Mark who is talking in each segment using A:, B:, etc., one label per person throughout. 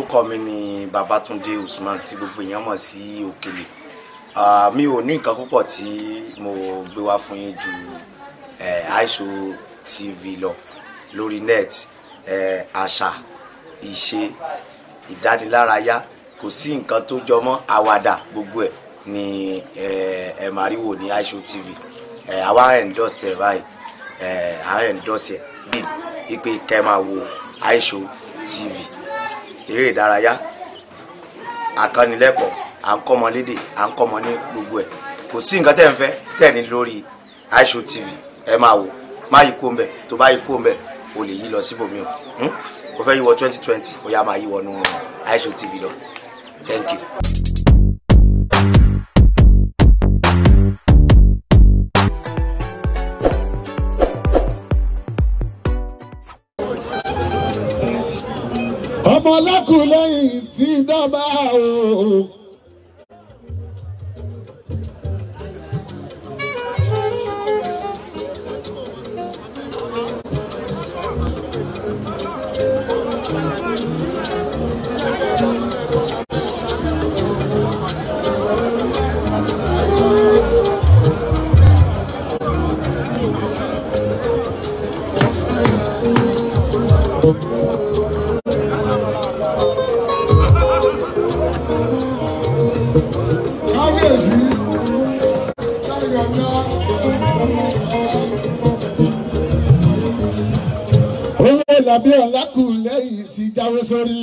A: orúkọ mi ni Babatunde Usman tí gbogbo èèyàn mọ̀ sí Òkèlè Ah, mi ò ní nǹkan púpọ̀ tí mo gbé wá fún yín ju eh, aisho tv lọ lórí net eh, àṣà ìṣe ìdánilárayá kò sí nǹkan tó jọmọ́ àwàdà gbogbo ẹ̀ ni eh, ẹ máa rí wò ní aisho tv eh, àwa endorse ẹ báyìí eh, à ń endorse ẹ bíi ipe kẹ́ máa wo aisho tv eré ìdárayá àkànnilẹ́kọ̀ọ́ à ń kọ́mọ lédè à ń kọ́mọ ní gbogbo ẹ̀ kò sí nǹkan tẹ́ ń fẹ́ tẹ́ ní lórí aisho tv ẹ máa wò má yí kó ń bẹ̀ tó bá yí kó ń bẹ̀ o lè yí lọ síbòmí o hmm? o fẹ́ yí wọ twenty twenty o yá máa yí wọnú aisho tv lọ thank you.
B: ọmọ ọlọ́kùnrin tí dọ́gba o. kábíyèsí sáyọ̀nà. owó làbí ọ̀làkùnlẹ́yìn ti jáwé sórí.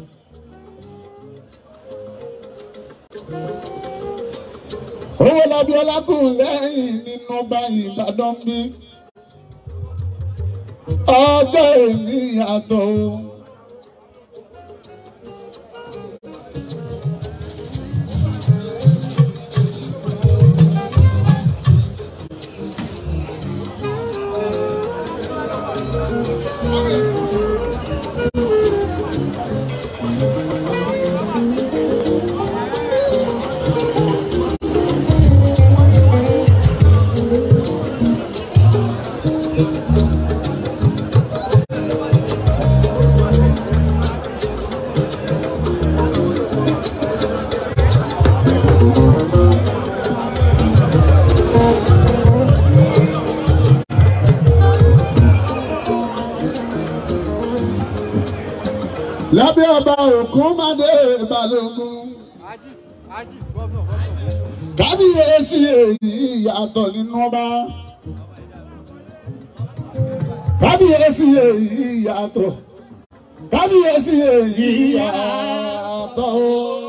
B: owó làbí ọ̀làkùnlẹ́yìn nínú báyìí ìbàdàn bí. ọjọ́ èmi yàtọ̀ o. lábẹ́ ọba òkun mádé balógun kábíyèsí èyí yàtọ̀ nínú ọba kábíyèsí èyí yàtọ̀ kábíyèsí èyí yàtọ̀ o.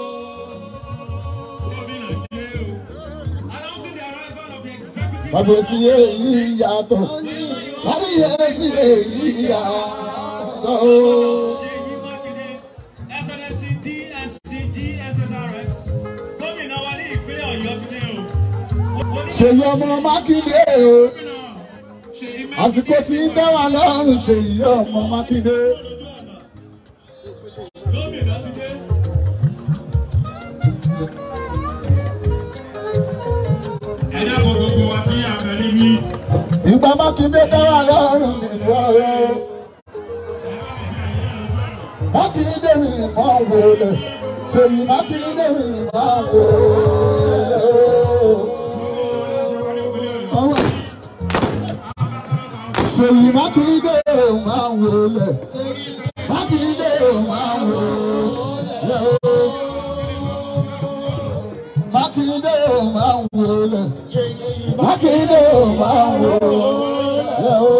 B: kábíyèsí èyí yàtọ̀ kábíyèsí èyí yàtọ̀ o.
C: Ṣèyí Mákindé FNSC DSC DSSRS gómìnà wa ní ìpínlẹ̀ Ọ̀yọ́ ti dé o.
B: ṣèyí ọmọ mákindé o àsìkò tí ń dá wa lọ́rùn ṣèyí ọmọ mákindé.
C: Gómìnà ti dé. Ẹ dábọ̀ gbogbo wa tí a bẹ̀ níbí.
B: ìgbà mákindé dá wa lọ́rùn nínú ọ̀rọ̀. mákindé mi máa ń wọlé ṣèyí mákindé mi máa ń wọlé o. Ọwọ́. ṣèyí mákindé máa ń wọlé mákindé máa ń wọlé o. mákindé máa ń wọlé mákindé máa ń wọlé o.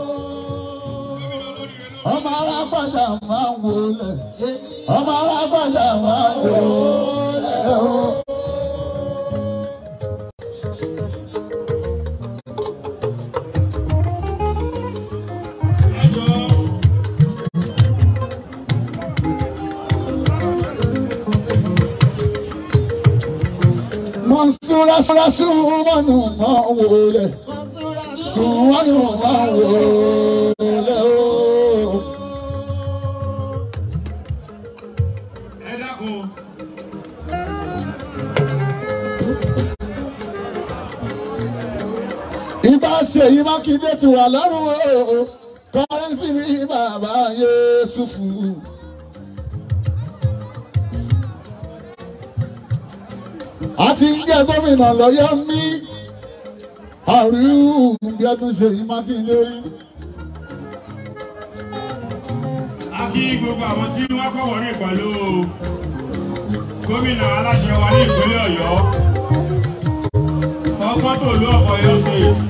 B: ọmọ alágbàjà máa ń wọlé ọmọ alágbàjà máa ń wọlé o. Mọ̀nsúra súra súnmọ́nù máa ń wọlé súnmọ́nù máa ń wọlé o.
C: Ẹ dákun.
B: Ibà ṣèyí Mákindé ti wà lọ́rùn o. Kọ́rẹ́nsì mi bàbá Yéṣùfù. àti ń jẹ́ gómìnà lọ́yọ́ mí àríwú bí ọdún ṣe yí mákindé rí.
C: a kí gbogbo àwọn tí wọ́n kọ́ wọ̀nyí pẹ̀lú gómìnà aláṣẹ wa ní ìpínlẹ̀ ọ̀yọ́ ọgbọ́n tó lú ọ̀pọ̀ ọ̀yọ́ state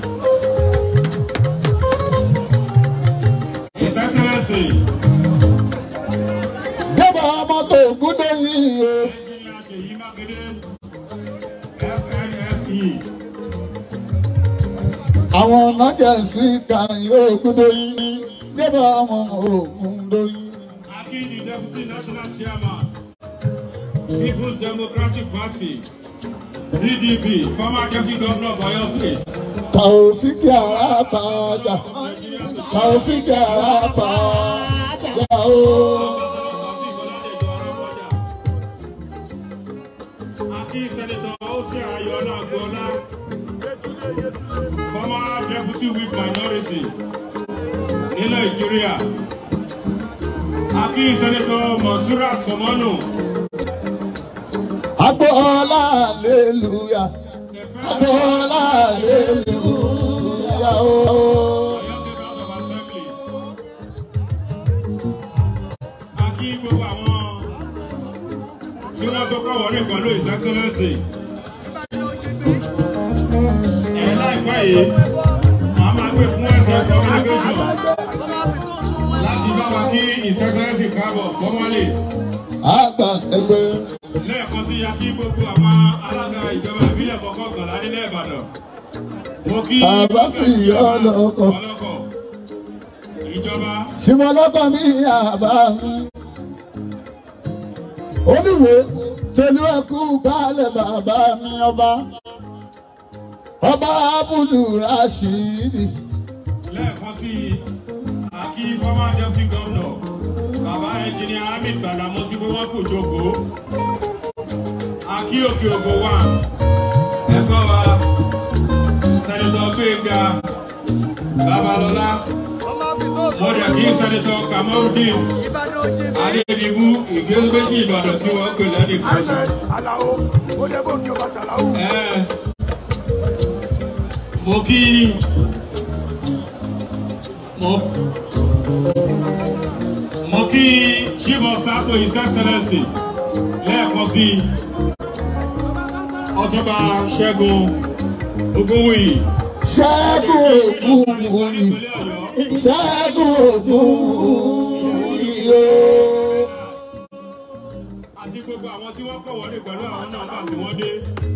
C: his excellency
B: débà mọ́tò gúdọ̀ yìí o
C: engineer ṣèyí mákindé fnse
B: àwọn nọ́jà spíkà yóò gúdọ̀ yìí débà ọmọ ògùn dóyìn.
C: a kí the deputy national chairman people's democratic party pdp former deputy governor of ọ̀yọ́ state.
B: Taofiki Arapaja, Taofiki Arapaja o.
C: Aki Senator Ose Ayola Agbola, former deputy whip minority ní Nàìjíríà. Aki Senator Monsurat Somonu,
B: Agboola aleluya, Agboola aleluya o.
C: Ọ̀yọ́ State House of Assembly. Aki gbogbo àwọn tí wọ́n tó kọ́ wọlé pẹ̀lú His Excellency. Ẹ láìpẹ́ yìí, màá máa gbé fún ẹsẹ̀ communications láti bá wa kí His Excellency káàbọ̀ formally.
B: Àgbà ẹgbẹ́
C: lẹ́ẹ̀kan sí ya kí gbogbo àwọn alága ìjọba ìbílẹ̀ kọ̀ọ̀kan nílẹ̀ Ìbàdàn. Mo kí
B: Bàbá sì yọ ọlọ́kọ̀.
C: ọlọ́kọ̀. Ìjọba
B: Ṣìmọ̀lọ́kọ̀ mi àbá mi. Olúwo tẹ̀lé ẹkú kálẹ̀ bàbá mi ọba. Ọba Abúlù Rashidi.
C: lẹ́ẹ̀kan sí Aki former deputy governor bàbá engineer Hamid Gbàdámọ́sí pé wọ́n kò jókòó. Aki òkè ògò wà ẹ̀kọ́ wa Sẹ́nitọ̀ Gbéga Babalọ́lá. Mo dẹ̀ kí Sẹ́nitọ̀ Kamarudin Adédìbú ìgbésógbèjì Ìbàdàn tí wọ́n pè lẹ́nu ìkọ́ṣọ́.
D: Alao, ó dẹ́ kó kí o bá ṣàlàó.
C: Ẹ, mo kí mo mo kí chief of staff to his excellency lẹ́ẹ̀kan sí ọtúnba ṣẹ́gun ogúnwùyí
B: Ṣẹ́gun ògùn wòyí.
C: ìpínlẹ̀ ọ̀yọ́
B: Ṣẹ́gun ògùn wòyí o.
C: àti gbogbo àwọn tí wọ́n kọ̀ wọlé pẹ̀lú àwọn nọ́mbà tí wọ́n dé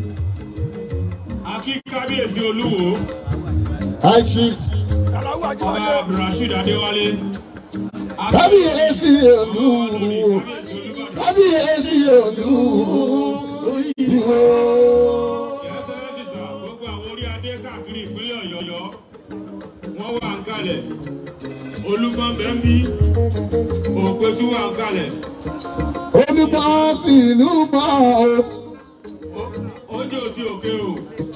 C: akí kábíyèsí olúwo
B: Àìsí
D: Ṣàlàó
C: ọba
D: Ajíbádé.
C: abdulrasheed adéwálé akí
B: kábíyèsí olú.
C: kábíyèsí olúbàdàn.
B: Kábíyèsí olú. Ìwò.
C: Excellency sir, gbogbo àwọn orí adé káàkiri ìpínlẹ̀ ọ̀yọ́ wọ́n wà ń kalẹ̀ olùkọ́ bẹ́ńbí òpètú wà ń kalẹ̀
B: Olùmọ̀ tìlú mọ̀ o.
C: oúnjẹ òsì òkè o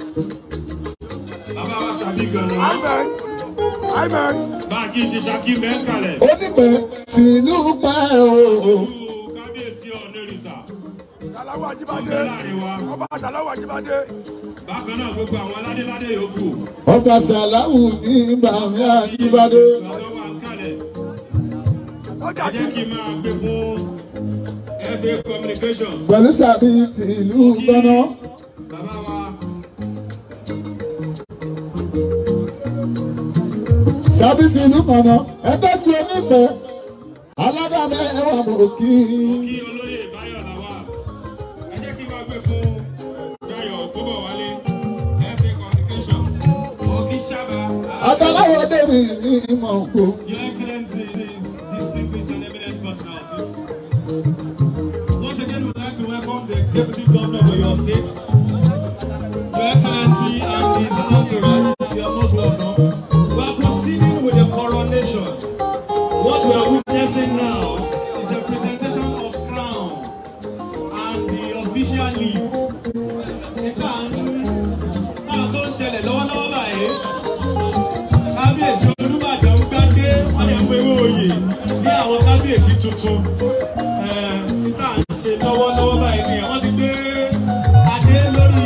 C: bàbá wa ṣàbí gànà
D: Amen. Amen.
C: báńkì ti ṣàkí bẹ́ ń kalẹ̀
B: Onípẹ̀ tìlú pẹ́ o.
C: olú kábíyèsí ọ̀nẹ́rìsà
D: Ṣàlàó
C: ọ̀bẹ
D: Ajíbádé.
C: láàrin wa
D: Ọba Ṣàlàó Ajíbádé.
C: bákan náà gbogbo àwọn aládéládé yòókù
B: Ọba Sàlámù ní Bàmí Àjíbádé.
C: àwọn wà ń kalẹ̀
D: Ó
C: ẹ
D: jà
C: jẹ́ kí n máa gbé fún SA communications.
B: Pẹ̀lú sàbí tìlú gbọ́ná.
C: Bàbá wa
B: Sàbí tìlú kànáà. Ẹgbẹ́ ju onípẹ̀. Alága mẹ́wàá mọ̀ kí.
C: kí olóyè Báyọ̀ làwà. Ẹ jẹ́ kí wọ́n gbé fún Dayọ̀ Ògbóbọ̀wálé SA communication. Mo kí Ṣábà.
B: Àtàláwọ̀ Dèmí ní ìmọ̀ òkú.
C: Your Excellency, these distinguished and eminent personalities. Once again, we'd like to welcome the Executive Governor of your state. Your Excellency and his entourage, you are most welcome. We are proceeding with the coronation. What we are witnessing now is the presentation of crown and the official leave. Nígbà náà tó ń ṣẹlẹ̀ lọ́wọ́lọ́wọ́ báyìí kábíyèsí olùbàdàn ń gbádé wọn lè pe owó oyè ní àwọn kábíyèsí tuntun tá à ń ṣe lọ́wọ́lọ́wọ́ báyìí ni wọ́n ti gbé adé lórí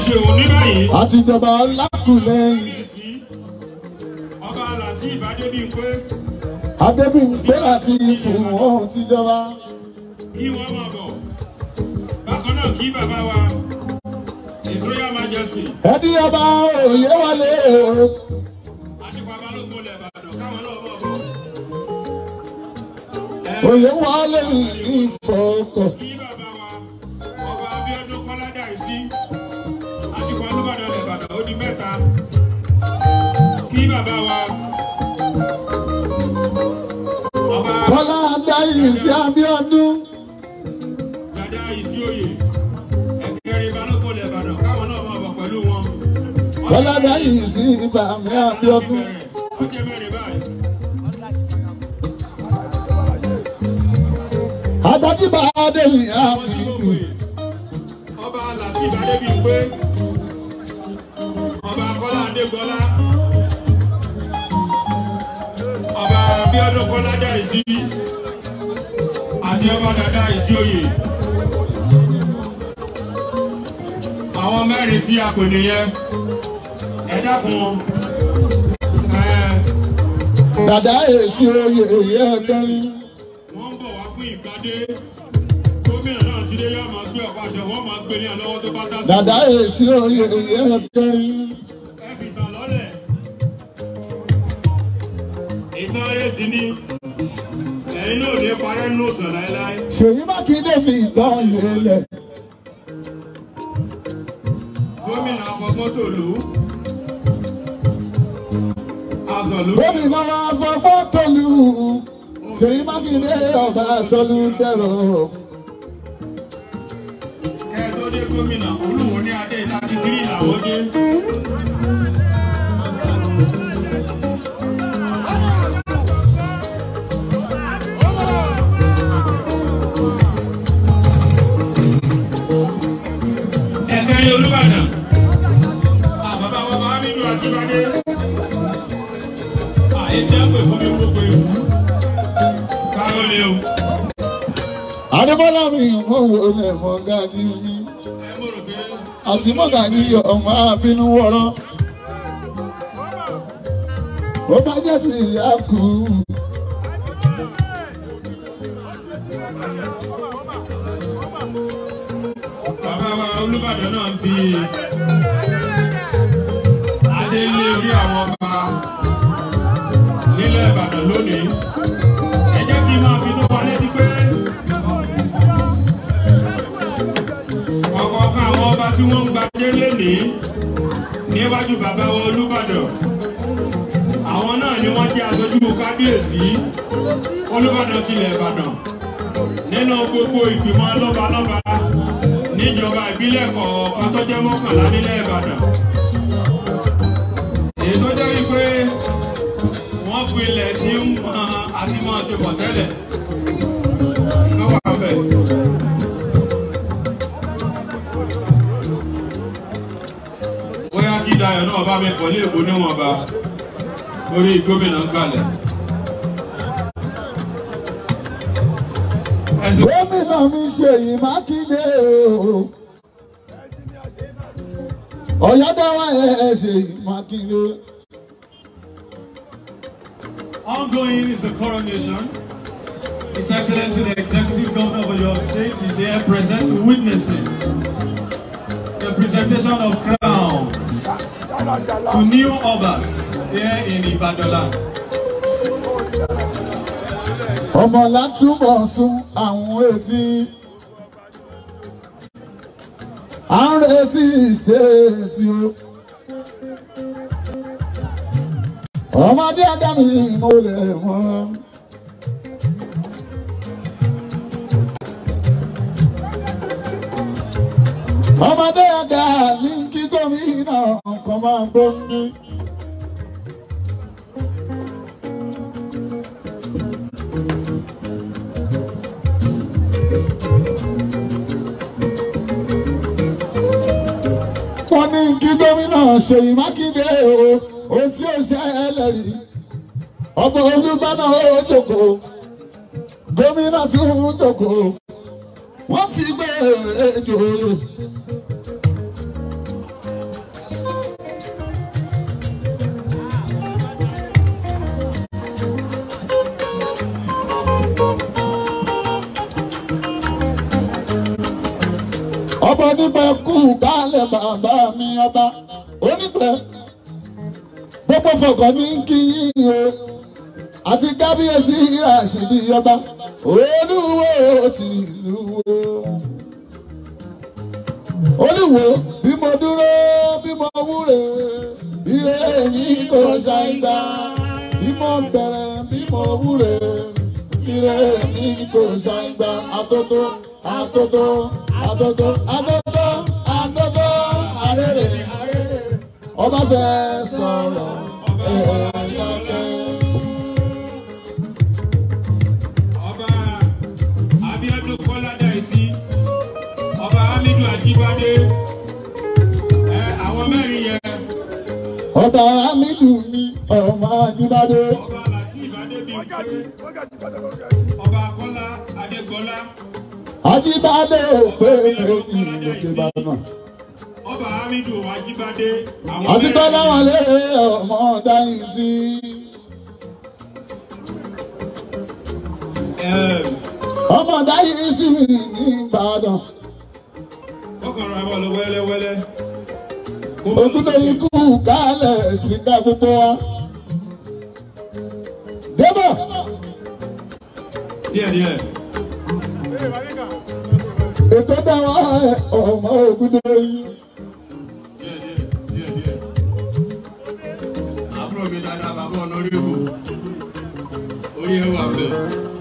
C: ṣeun ní báyìí.
B: àtijọba lákùlẹ́yìn
C: kábíyèsí ọba latif adébíyìnpé
B: adébíyìnpé láti fún ohun tíjọba
C: kí wọ́n máa bọ̀. bákan náà kí bàbá wa his royal majesty
B: ẹni ọba òye wọlé
C: àṣìpá balógun ilẹ̀ ìbàdàn káwọn náà máa bọ̀. ẹ
B: òye wọlé ìfọkọ
C: kí bàbá wa ọba abiodun kọ́ládà sí àṣìpá olúbàdàn ilẹ̀ ìbàdàn ó di mẹ́ta. kí bàbá wa ọba
B: kọlá adáyé sí abíọ́dún
C: dada ìsíòye ẹgbẹ̀rin balógun ilẹ̀ ìbàdàn káwọn náà máa bọ̀ pẹ̀lú wọn.
B: kọlá adáyé sí ibàmí abíọ́dún
C: ó jẹ́ mẹ́rin báyìí.
B: àtàdìbà adéyìn
C: Àwọn tí mo
B: àmì
C: pè ọba Latif Adébíyìnpé ọba Kọ́lá Adégbọlá ọba Abíọ́dún Kọ́lá Dáìsí àti ọba Dàda Ìsí Oyè. Àwọn mẹ́rin tí a pè nìyẹn ẹ dákun ẹ
B: dàdá èsì oyè èyẹ kẹrin
C: wọ́n ń bọ̀ wá fún ìgbádé gómìnà náà ti dé yóò máa gbé ọ̀pá àṣẹ wọ́n máa gbé ní àlọ́wọ́ tó bá dá sí.
B: dàdá èsì oyè èyẹ kẹrin
C: ẹ fi tàn lọ́lẹ̀. ìtàn eré sí ni ẹ̀yin náà ò ní parẹ́ nínú ìtàn láéláé.
B: ṣèyí mákindé fi ìtàn lélẹ̀
C: gómìnà afọgbọ́n tòlú. azọ̀lú.
B: gómìnà wa fọgbọ́n tọ́lú ṣèyí mákindé ọba sọlú dẹ̀rọ
C: kẹ́ ẹ tó dé gómìnà olúwo ní adé láti tírì làwọn dé. ẹ̀kẹ́rin olúbàdàn àbábá wọn bá nínú àtibádé àyè tí a pè fún mi gbogbo ewu káyọ̀ lé o
B: adébọ́lá mi mọ wo lẹ̀ mọ́ gàdí mi
C: ẹ mo rò pé
B: àti mọ́gàdí ọmọ àbínú wọ̀rọ̀ ó bá jẹ́ ti ìyá kú
C: bàbá wa olúbàdàn náà ń fi adé lé orí àwọn ọba nílẹ̀ ìbàdàn lónìí ẹ jẹ́ kí n máa fi tó wa létí pé ọ̀kọ̀ọ̀kan àwọn ọba tí wọ́n ń gbadé lénìí níwájú bàbá wa olúbàdàn àwọn náà ni wọ́n jẹ́ aṣojú kábíyèsí olúbàdàn tilẹ̀ ìbàdàn nínú gbogbo ìgbìmọ̀ lọ́balọ́ba níjọba ìbílẹ̀ kọ̀ọ̀kan tó jẹ́ mọ́kànlá nílẹ̀ ìbàdàn èyí tó jẹ́ wípé wọ́n pilẹ̀ tí ń mọ àti mọ́ ṣe bọ̀ tẹ́lẹ̀ tó wà bẹ̀. bóyá kí Dayọ̀ náà bá mi fọ̀ ní èkó níwọ̀nba lórí gómìnà ń kalẹ̀. ẹ̀sìn
B: gómìnà mi ṣèyí mákindé o ọ̀yọ́dáwà ẹ̀ ṣèyí mákindé
C: Ongoing is the coronation. His Excellency the Executive Governor of your state is here present witnessing the presentation of crowns to new obas here in Ibadan.
B: ọmọ látúbọ̀ sún àwọn etí à ń retí stéètì o ọmọdé adámi mo lè mọ. ọmọdé àgbà ní kí gómìnà kan máa gbóni. wọ́n ní kí gómìnà ṣèyí mákindé o ohun tí ó ṣẹlẹ̀ rí ọmọ olùgbàna ó jókòó gómìnà tí ó ń jókòó wọ́n fi gbé èjò onípẹ̀ kú kálẹ̀ bàbá mi ọba onípẹ̀ gbogbo fọkàn ní kí yín o àti kábíyèsí Ràṣídì ọba olúwo tìlú wo olúwo bí mo dúró bí mo wúre ire mi kò ṣàìgbà bí mo bẹ̀rẹ̀ bí mo wúre ire mi kò ṣàìgbà àtótó àtótó àtótó àtótó àtótó àrèrè àrèrè ọba fẹ́ sọ̀rọ̀ ẹ̀ẹ́dẹ́gbẹ́.
C: ọba Abíọ́dún Kọ́ládàísí ọba Hamidu Ajíbádé ẹ àwọn mẹ́rin yẹn
B: ọba hamidu mi ọmọ ajíbádé
C: ọba Lateef Adébímpé
D: Wákàtí wákàtí padà lórí ẹ̀.
C: ọba Kọ́lá Adégbọlá
B: ajíbádé òpè méjì lókè bàmà
C: ọba Hamidu Ajíbádé àwọn
B: àti
C: mẹ́rin
B: tọ́lá
C: yẹn.
B: wọn lé ọmọ dáhìn sí
C: Ẹm,
B: ọmọ dáhìn sí ní ìbàdàn
C: kọ́kànlá ẹ bọ̀ lọ wẹ́lẹ́wẹ́lẹ́.
B: òkúta ikú kálẹ̀ síta gbogbo wa. débọ̀
C: díẹ̀díẹ̀
B: ètò dáwọ́ ọmọ ògùdó yìí.
C: díẹ̀díẹ̀ díẹ̀díẹ̀. àbúrò mi dáadáa bàbá ọ̀nàrẹ́bù orí ẹ̀ wà bẹ́ẹ̀.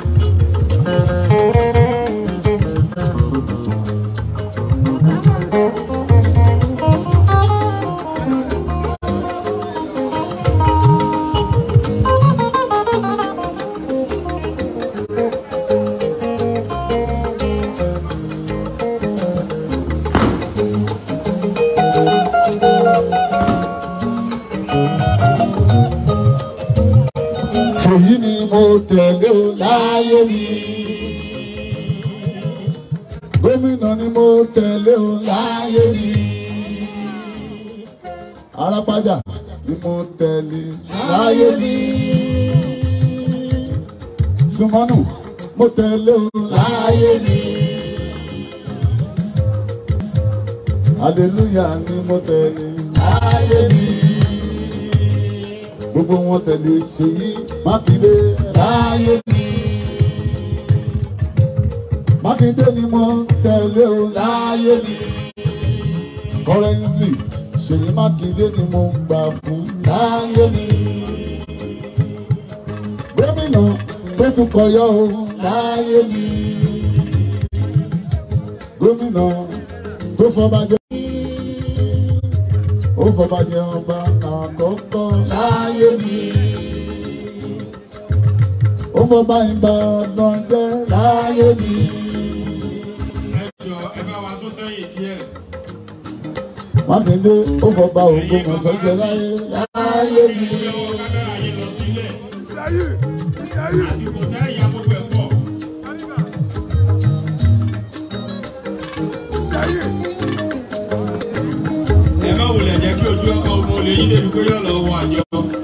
B: ṣèyí ni mo tẹ̀lé o láyé mi. gómìnà ni mo tẹ̀lé o láyé mi. arápájà ni mo tẹ̀lé láyé mi. sùmọ́nù mo tẹ̀lé o láyé mi. hallelujah ni mo tẹ̀lé láyé mi gbogbo wọn tẹ̀lé ṣèyí mákindé láyé mi. mákindé ni mo tẹ̀lé o láyé mi. kọ́rẹ́nsì ṣèyí mákindé ni mo gbà fún láyé mi. gómìnà tó tún kọyọ o láyé mi. gómìnà tó fọba jẹ ó fọba jẹ ọba àkọ́kọ́ láyé mi. ó fọba ìbàdàn jẹ láyé mi.
C: ẹ jọ ẹ bá wa sún sẹ́yìn díẹ̀.
B: mákindé ó fọba ògbómọ̀ṣọ́ jẹ láyé láyé mi.
C: ìwé ọwọ́ kámẹ́rà yìí lọ sílẹ̀
D: Ìsẹ́yìn ìsẹ́yìn
C: àsìkò tẹ́ ìyá gbogbo ẹ̀ pọ̀.
D: ìsẹ́yìn
C: ẹ má wulẹ̀ jẹ́ kí ojú ọkọ̀ ọmọ olè yín débi pé yọ̀ lọ́wọ́ àjọ.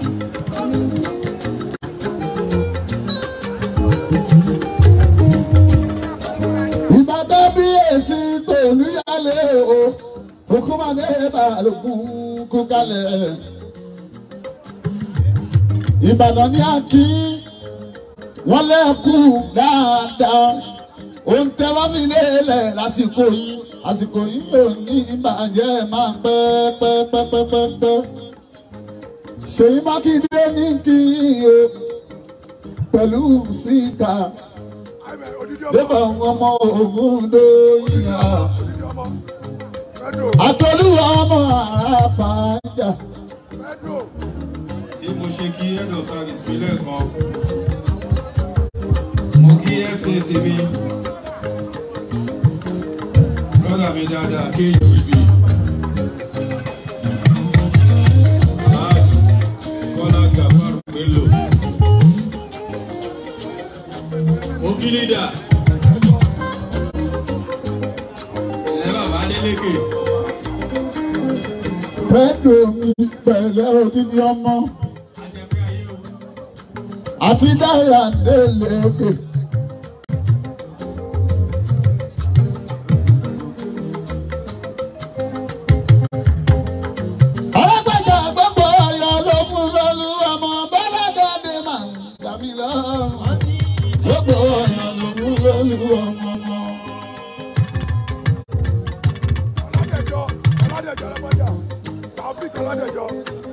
B: ìbàdàn bí èsì tó níyàlé o òkúmọdé balùkún kú kalẹ̀. ìbàdàn ní àkí wọ́n lẹ́kù dáadáa òun tẹ wá fi lélẹ̀ lásìkò yìí àsìkò yìí ò ní ìbàjẹ́ máa pẹ́ pẹ́ pẹ́ pẹ́ pẹ́ pẹ́. ṣèyí mákindé ní kí o pẹ̀lú spíkà
D: àìmẹ̀ odidi ọmọ
B: débà ọmọ ògùn dóyìnà
D: odidi ọmọ mẹ́dò
B: àtọ́lúwa ọmọ àràpàjà
D: mẹ́dò
C: bí mo ṣe kí head of service mi lẹ́ẹ̀kan mo kí ẹ̀sìn tèmi brother mi dáadáa KGB Hajj Kọ́lá Gafar Bello mo kí leader ẹ̀ bàbá Adélékè
B: pẹ̀lú mi pẹ̀lẹ́ odidi ọmọ
C: ajẹ́pẹ́ ayé o.
B: àti dára délé òkè.
D: Ọládẹjọ́.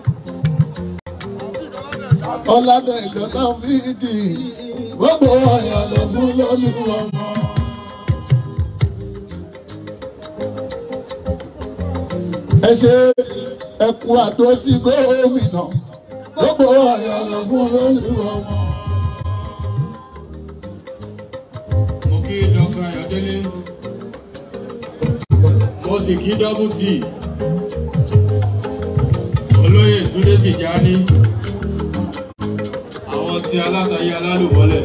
B: ọ̀làdẹ̀jọ́ náà fídì gbogbo ọ̀yàn ló fún lólu ọmọ. ẹ ṣe ẹkú àdó tí gómìnà gbogbo ọ̀yàn ló fún lólu ọmọ.
C: mo kí dr ayọ̀délé mo sì kí dọ́bù tì olóyè túndé tìjání àwọn tí alátayé alálùmọ́lẹ̀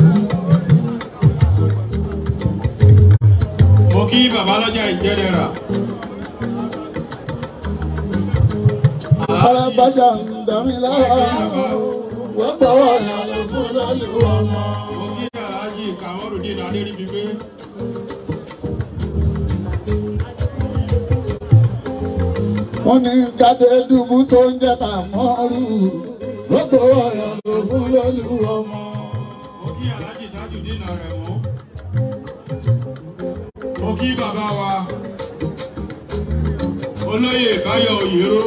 C: mo kí babalọ́jà ìjẹ́dẹ̀rà
B: alábàjá ń dàmí lára gbogbo ọ̀yàn ló fún lólu ọmọ.
C: mo kí aláàjì kàmọ́rùdín adéríbigbé
B: wọ́n ní kádé dùbú tó ń jẹ́ kàmọ́rù gbogbo ọ̀yàn ló fún lólu ọmọ.
C: mo kí aláàjì tajudeen rẹ̀ mú mo kí bàbá wa olóyè báyọ̀ òyìnbó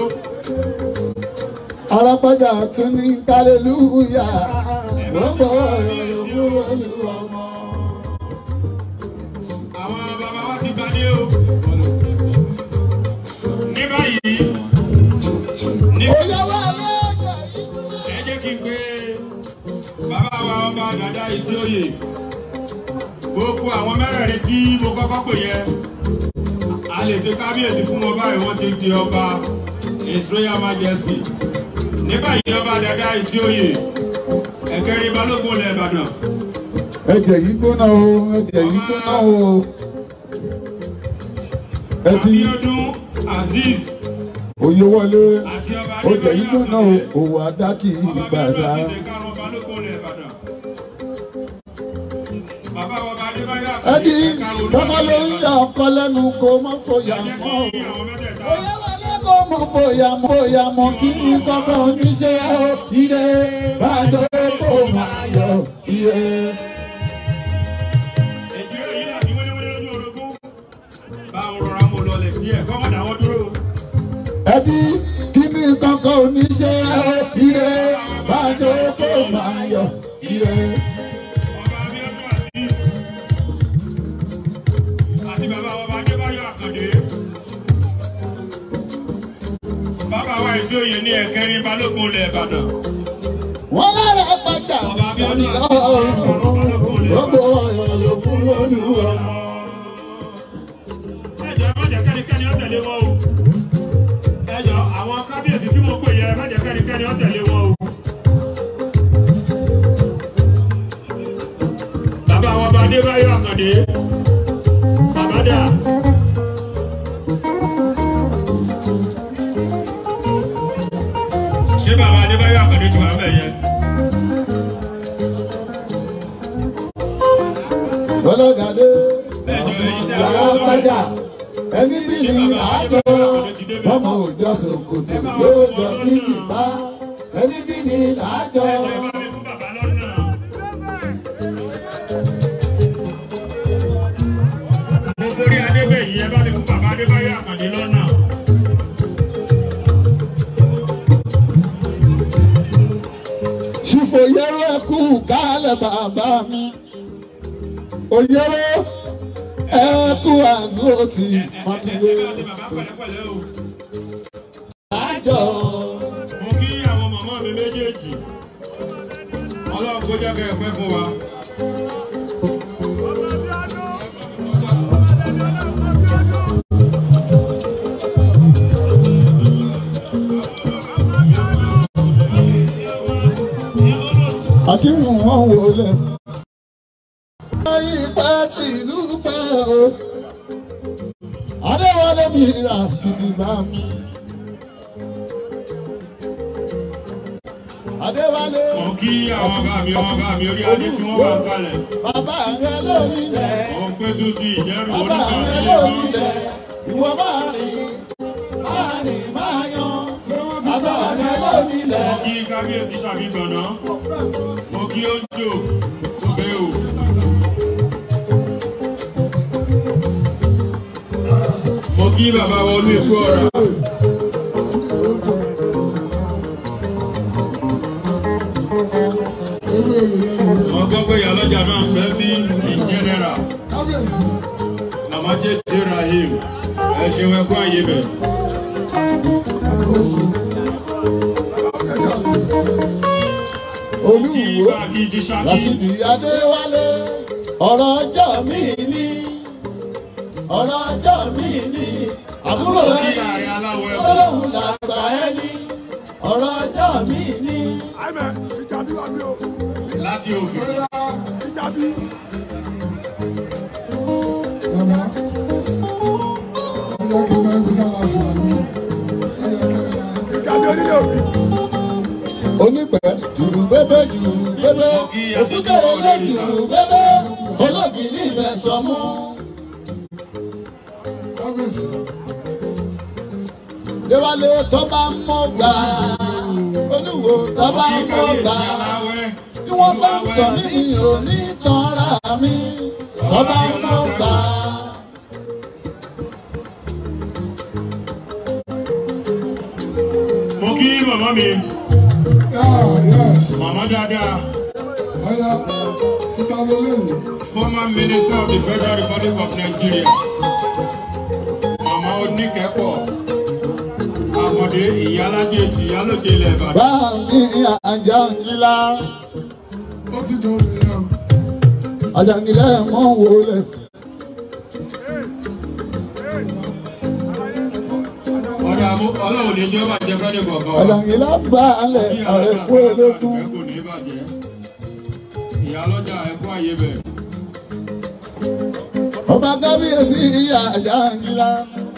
B: alápájà tún ní kálẹ́lúyà gbogbo ọ̀yàn ló fún lólu ọmọ.
C: àwọn bàbá wa ti gbadé o ní báyìí ní
B: Oyè wà lẹ́yìn.
C: ẹ jẹ́ kí n pé bàbá wa ọba dàda ìsíòye gbogbo àwọn mẹ́rẹ̀ẹ̀rin tí mo kọ́kọ́ pè yẹ a lè ṣe kábíyèsí fún wọn báyìí wọ́n ti di ọba his royal majesty ní báyìí ọba dàda ìsíòye ẹ̀kẹ́rin balógun ilẹ̀ ìbàdàn
B: ẹ̀jẹ̀ yìí gbóná o ẹ̀jẹ̀ yìí gbóná o. ẹ ti
C: abiodun azeez
B: oyè wọlé
C: àti ọba
B: ọjà yìí
C: adébáyọ̀
B: gbóná o
C: àkàndé.
B: òwò adákì ìgbàdá. ẹni tọ́ba ló ń yà ọkọ lẹ́nu kó má fòyà mọ́ o. oyè wọlé kó mọ̀ fòyà mọ́ fòyà mọ́ kí ni kọ́kọ́ oníṣẹ́ o ire bàjọ́ kó máa yọ ire. ẹbí kí ni kọ́kọ́ oníṣẹ́ o ire bàjọ́ kó máa yọ ire.
C: Bàbá wa ìṣòye ní ẹ̀kẹ́rin balógun ilẹ̀ Ìbàdàn.
B: wọ́n lára pàjá lórí ọ̀run gbogbo ọ̀yọ́ ló fún lórí ọmọ.
C: ẹjọ má jẹ́ kẹ́nikẹ́ni ó tẹ̀lé wọn o ẹjọ àwọn kábíyèsí tí mo pè yẹ má jẹ́ kẹ́nikẹ́ni ó tẹ̀lé wọn o. bàbá wọn bá adébáyọ̀ àkàndé bàbá dà. ṣé bàbá adébáyọ̀ àkàndé ti wà bẹ̀ yẹn.
B: ọlọ́gàdé
C: ẹjọ èyí tẹ́
B: yàrá
C: àwọn ọmọ
B: pàjá ẹni bí ní àjọ ọmọ òjò sòkòtò yóò jọ ní ìbá ẹni bí ní àjọ.
C: ẹ bá mi fún bàbá lọ́nà. mo forí adébẹ̀yí ẹ bá mi fún bàbá adébáyọ̀ àkàndé lọ́nà.
B: ṣùfò yẹrọ ẹkú kálẹ̀ bàbá mi òyẹrọ ẹkú àdúró ti
C: ẹ
B: mọ́kìlẹ̀
C: bá ṣe bàbá pẹ̀lẹ́pẹ̀lẹ́ o.
B: àjọ.
C: mo kí àwọn màmá mi méjèèjì ọlọ́run kó jẹ́ kẹ́ ẹ pẹ́ fún wa.
B: àkínú wọn wọlé. ayé pẹ́ tìlú pẹ́ o. adéwọlé mi rà sídìbà mi. adéwálé.
C: mo kí àwọn bàbá mi ọmọ bàbá mi orí adé tí wọ́n wà ń kalẹ̀.
B: bàbá rẹ lórí rẹ.
C: mo ń pẹ́ tún ti ìjẹ́rù
B: bàbá rẹ
C: oníkàwé
B: lórí
C: yẹn.
B: rẹ. ìwọ máa rìn máa rìn máa yan. bàbá rẹ lórí rẹ.
C: mo kí kábíyèsí ṣàbígbọ̀nà mo kí ojú òbẹ o. mo kí bàbá wa olú èkó ọ̀rà Ibrahim ẹ ṣeun ẹ kú àyè bẹ̀. kí
B: olúwo
C: ibà kí ti ṣáàkì
B: lásìkò adéwálé ọ̀rọ̀ ọjọ́ mi ní ọ̀rọ̀ ọjọ́ mi ní àbúrò
C: kí
B: ẹni
C: ààrẹ aláwọ̀ ẹ̀kọ́
B: ọlọ́run làgbà ẹni ọ̀rọ̀ ọjọ́ mi ní.
D: àìmẹ̀ ìjà bí wà mí o
C: láti òfin.
D: ìjà bí
E: Mama, ọjọ́ kí n bá gbé sára fún wa ní ọjọ́ kẹrìnlá.
D: ìjà bí onílé òbí
B: onípẹ̀ jùrù bébé jùrù bébé òkúta ilé jùrù bébé olóògì ní ìfẹ́ sọmú.
E: Kábíyèsí,
B: déwálé tó bá ń mọ́ gbà olúwo tó bá ń mọ́ gbà bí wọ́n bá ń tọ́ mí mi ò ní tanra mi tó bá ń mọ́ gbà.
C: mo kí màmá mi
E: yeah, yes,
C: màmá dáadáa
E: ọ̀ya títa lélẹ́yìn.
C: former minister of the federal republic of nigeria màmá oníkẹ́kọ̀ọ́ àkọ́dé ìyálájẹ ti ìyálòjẹ ilẹ̀ ìbàdàn.
B: bá mi àjàngílá
E: Ó ti dùn mí yẹn.
B: àjàngílá mọ̀ wọlé
C: ọ̀dà àmú- ọlọ́run ní jẹ́ bàjẹ́ fẹ́ẹ́ kọ̀ọ̀kan wa.
B: àjàngílá bá alẹ̀
C: Bí alága
B: àìkú
C: sábà
B: elékún.
C: bàjẹ́ kò ní bàjẹ́. ìyálọ́jà ẹ̀kú àyè bẹ̀.
B: ọba kábíyèsí ìyá àjàngílá.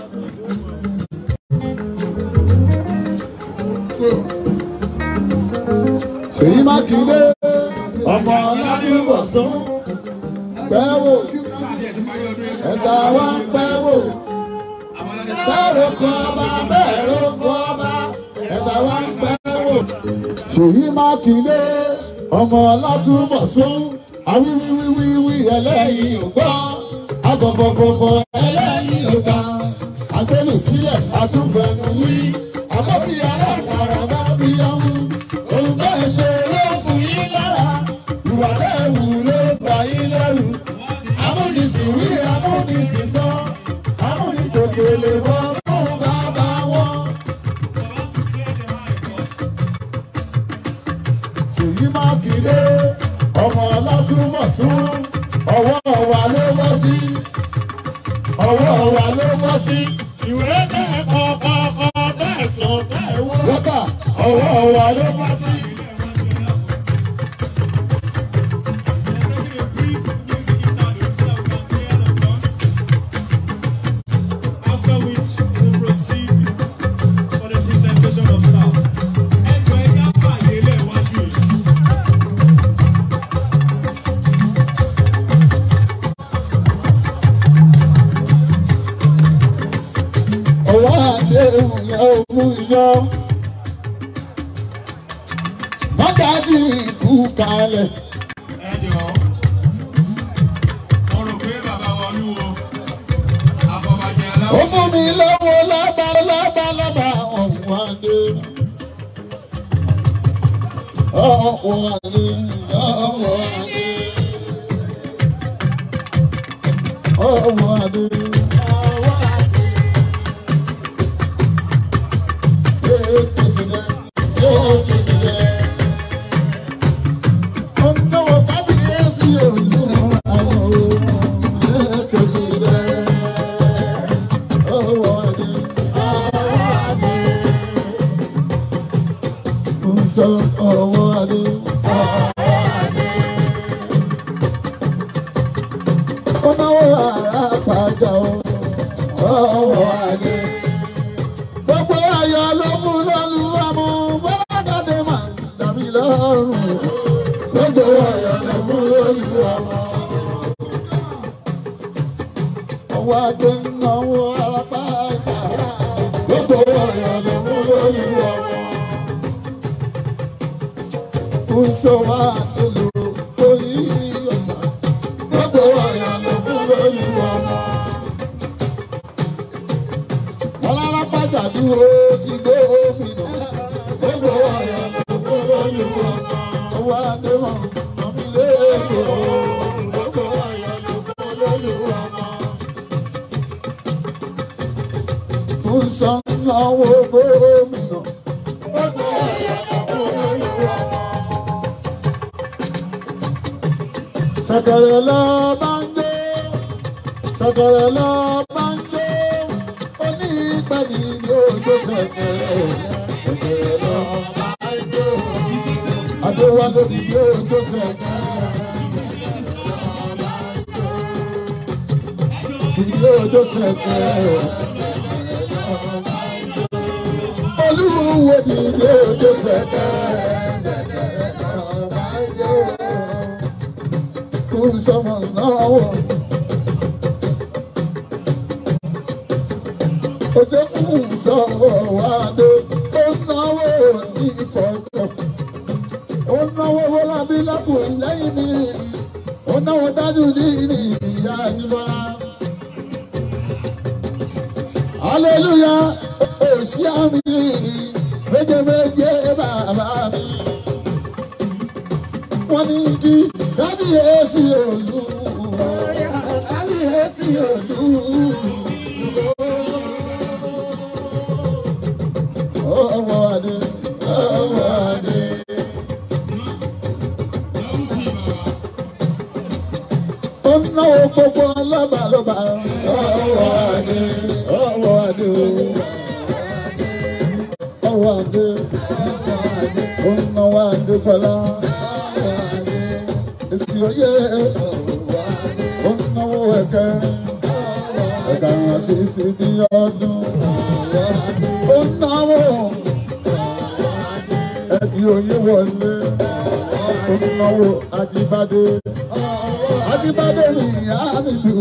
B: Ṣèyí Mákindé ọmọ Ọládúnbọ̀sún pẹ́ wò ẹ̀ka wá ń pẹ́ wò bẹ́ẹ̀rù kọ́ ọba bẹ́ẹ̀rù kọ́ ọba ẹ̀ka wá ń pẹ́ wò. Ṣèyí Mákindé ọmọ Ọlátúnbọ̀sún awíwíwíwí ẹlẹ́yin ò gbọ́ afọ̀fọ̀fọ̀fọ̀ ẹlẹ́yin ò gbà agbẹ́nu sílẹ̀ àtúnfẹ̀nu wí àbọ̀tí aláàkàrà bá bí ọ̀hún òun bẹ́ẹ̀ ṣe ló fún yín lára ìwà bẹ́ẹ̀ wù ló bà yín lẹ́rù amúnisìn wí amúnisìn sọ amúnitòkè lè fọ́ fún bàbá wọn. Ṣèyí Mákindé ọmọ Ọlátúnbọ̀sún ọwọ́ wa ló wọ́ sí ọwọ́ wa ló wọ́ sí ìwé bẹ́ẹ̀ kọ́kọ́kọ́ bẹ́ẹ̀ sọ bẹ́ẹ̀ wọ́. wọ́tà ọwọ́ wa ló wọ́ sí.
C: After which we proceed for the presentation of staff. Ẹjọ́ ẹ ká fàyè lẹ̀ wájú yìí.
B: ọwọ́ àdéhùn yẹn ò mú yọ. mọ́gàjì kú kalẹ̀.
C: Ẹ jọ̀ọ́, mo rò pé bàbá wa olúwo, àfọ̀bàjẹ́
B: ó
C: aláwọ̀
B: fún mi lọ́wọ́ lábá lábá lábá ọ̀hún adé. ọ̀hún adé ọ̀hún adé. ọ̀hún adé. Yéé kìsìlẹ̀, yéé kìsìlẹ̀. Ọ̀nà kábíyèsí òyìnbó àwọn ọ̀hún. Yéé kìsìlẹ̀. ọwọ́ adé. Ń sọ ọwọ́ adé. Ó náwó ara pàjá o, ọwọ́ adé. Gbogbo ayọ̀ ló mú lọ́lu àmú bọ́lágàdé máa ń dàbí lọ́rùn. Gbogbo ayọ̀ ló mú lọ́lu àmú. Ọwọ́ adé ń náwó ara pàjá. Gbogbo ayọ̀ ló mú lọ́lu àmú ṣọwọ́ àtẹlò orí ọ̀sán gbogbo ọ̀yà ló fún lórí ọmọ. wọn lára pàjá dúró ti gbé gómìnà gbogbo ọ̀yà ló fún lórí ọmọ. ọwọ́ àdéhùn ọ̀mí lẹ́ẹ̀kọ́ gbogbo ọ̀yà ló fún lórí ọmọ. dùn. Ó tó ọ̀pọ̀ olúwa. Ṣẹ̀kẹ̀rẹ̀ lọ bá ń jó, ṣẹ̀kẹ̀rẹ̀ lọ bá ń jó, onígbàdì yóò jó ṣẹ̀kẹ̀rẹ̀, ṣẹ̀kẹ̀rẹ̀ lọ bá ń jó. Adéwálé ni yóò jó ṣẹ̀kẹ̀rẹ̀. Yóò jó ṣẹ̀kẹ̀rẹ̀. Olúwo ni yóò jó ṣẹ̀kẹ̀rẹ̀. Fún sọmọ náà wọ̀. Òṣèkú sọ̀rọ̀ wá dé, ó náwó ní ìfọ̀tọ̀. Ó náwó Bọ́lábí lákùnrin lẹ́yìn mi. Ó náwó dájú ní ìyá ìbọ̀lá. Hallelujah, òsì àmì méje méje bàbá mi. Wọ́n ní kí kábíyèsí òlù. Kábíyèsí òlù. Ọwọ́ adé, ọwọ́ adé. Ó náwó gbogbo lọ́ba lọ́ba. Ọwọ́ adé, ọwọ́ adé o. Ọwọ́ adé, ó náwó adé pọ̀lá. Èsì oyè, ó náwó ẹ̀kẹrin. Ẹ̀kẹrin àṣìṣe ní ọdún. Ó náwó ẹ̀dí oyè wọlé. Ó náwó Ajíbádé. Ajíbádé mi ìyá mi lù.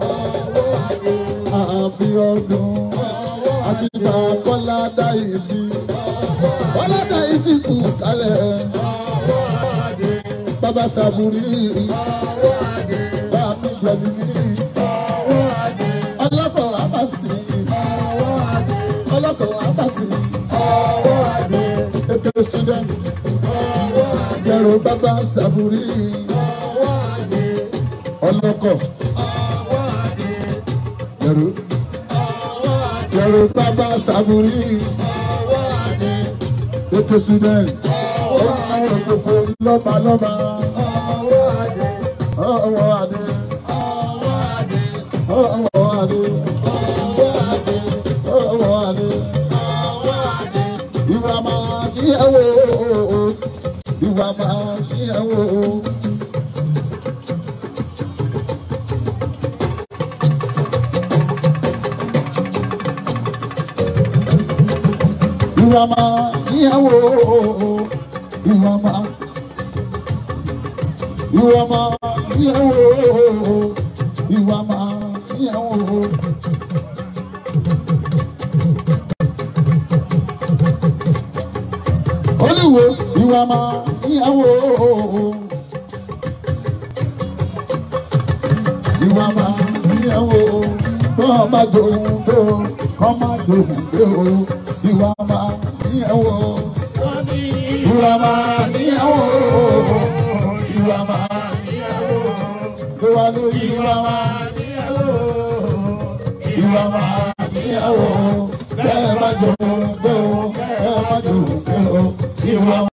B: Àbí ọdún. Àṣìbà Bọ́lá dá ìsí. Bọ́lá dá ìsí kù kálẹ̀. Bàbá Sàbùrí. Bàbá Gbẹ̀mí. Ọlọ́kọ̀ Abasi. Ọlọ́kọ̀ Abasi. Ètò student. Yẹ̀rọ bàbá Sàbùrí. Ọlọ́kọ̀. Yẹ̀rọ. Yẹ̀rọ bàbá Sàbùrí. Ètò student. Ọlọ́kọ̀ gbogbo lọ́ba lọ́ba. Ọwọ́ adé. Ọwọ́ adé. Ọwọ́ adé. Ìwà máa ní ẹ̀wọ̀. Ìwà máa ní ẹ̀wọ̀. Ìwà máa ní ẹ̀wọ̀. Ìwà máa. Ìwà máa ní ẹ̀wọ̀. Ìwà máa ní ẹ̀wọ̀. Olúwo ìwà máa níyàwó. Ìwà máa níyàwó. Tó o bá dòun tó kọ́ máa dòun dé o. Ìwà máa níyàwó. Ìwà máa níyàwó. Ìwà máa níyàwó. Ìwà ló ìwà máa níyàwó. Ìwà máa níyàwó. Bẹ́ẹ̀ má dòun dé o. Bẹ́ẹ̀ má dòun dé o. Ìwà